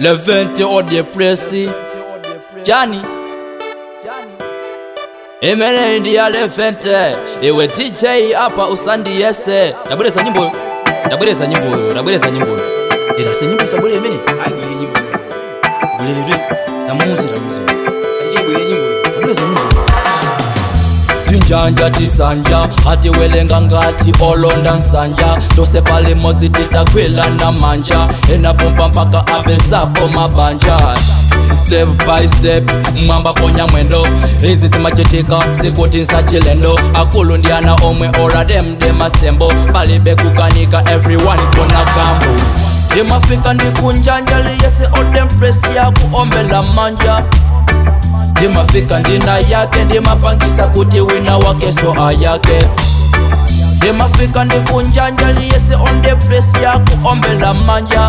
levente odepresi jani imene ndiya levente iwe dj apa usandiyese ndabwereza nyimboyo ndabwereza nyimboyo ndabwereza nyimboyo irase nyimbo isabwere imene Agwire nyimbo. bulelere tamuzi tamuzi Achigwire nyimbo. ndabwereza nyimboyo tinjanja tisanja atiwelenga ngati olonda nsanja tose pale mozi titakwila na manja enapompa mpaka apesapo mabanja step by step mwamba ponya mwendo izi simachitika sikuti nsachilendo akulu ndi ana omwe orademde masembo palibe kukanika everyone kona kambo ndimafika ndikunjanja liyese odempresi yakuombela manja ndimafika ndina yake ndimapangisa kuti wina wake so ayake ndimafika ndikunjanja liyese ondepresi yakuombela manja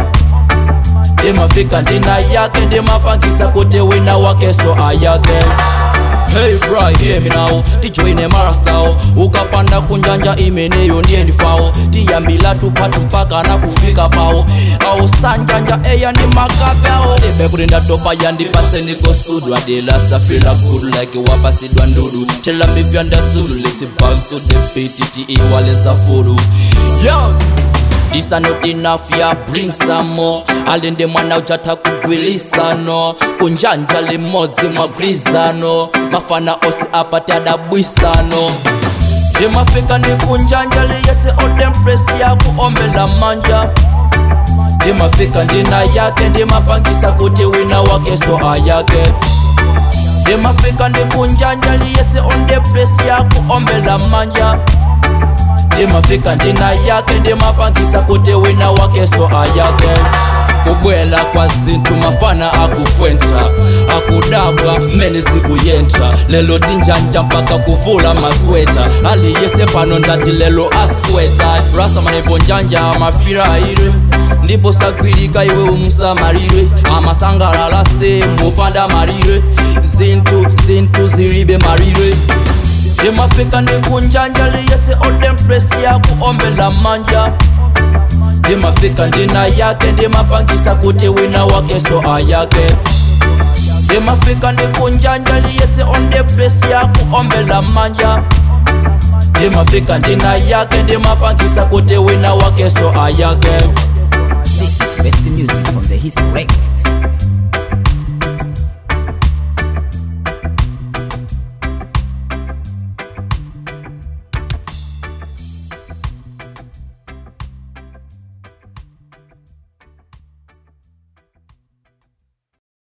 ndimafika ndina yake ndimapangisa kuti wina wake so ayake Hey bro, hear me now tijoine marastao ukapanda kunjanja imeneyo ndiye ndifao tiyambila tupatu mpaka na kufika pao au sanjanja eya ndi makape ao libe kuti ndatopa yandipase ndikosudwa dilasafila good like wapasidwa ndudu tell me if you understood let's bounce to the beat tiiwaleza furu yo This are not enough, yeah, bring some more alinde mwana uchata kugwilisano kunjanja limodzi mwagwirizano mafana osi apati adabwisano ndimafika ndikunjanja liyese odempresi yakuombela manja ndimafika ndina yake ndimapangisa kuti wina wake so ayake ndimafika ndikunjanja liyese ondepresi yakuombela manja ndimafika ndina yake ndimapangisa kuti wina wake so ayake kubwela kwa zinthu mafana akufwentra akudabwa mmene zikuyentra lelo tinjanja mpaka kuvula masweta aliyese pano ndati lelo asweta rasa manepo njanja amafira ire ndipo sagwirika iwe umusamalire amasangalala se mupanda malire zinthu zinthu zilibe malire ndimafika ndikunjanja liyese odempresi yakuombela manja ndimafika ndina yake ndimapangisa kuti wina wake so ayake ndimafika ndikunjanja liyese ondepresi yakuombela manja ndimafika ndina yake ndimapangisa kuti wina wake so ayake This is best music from the His Records.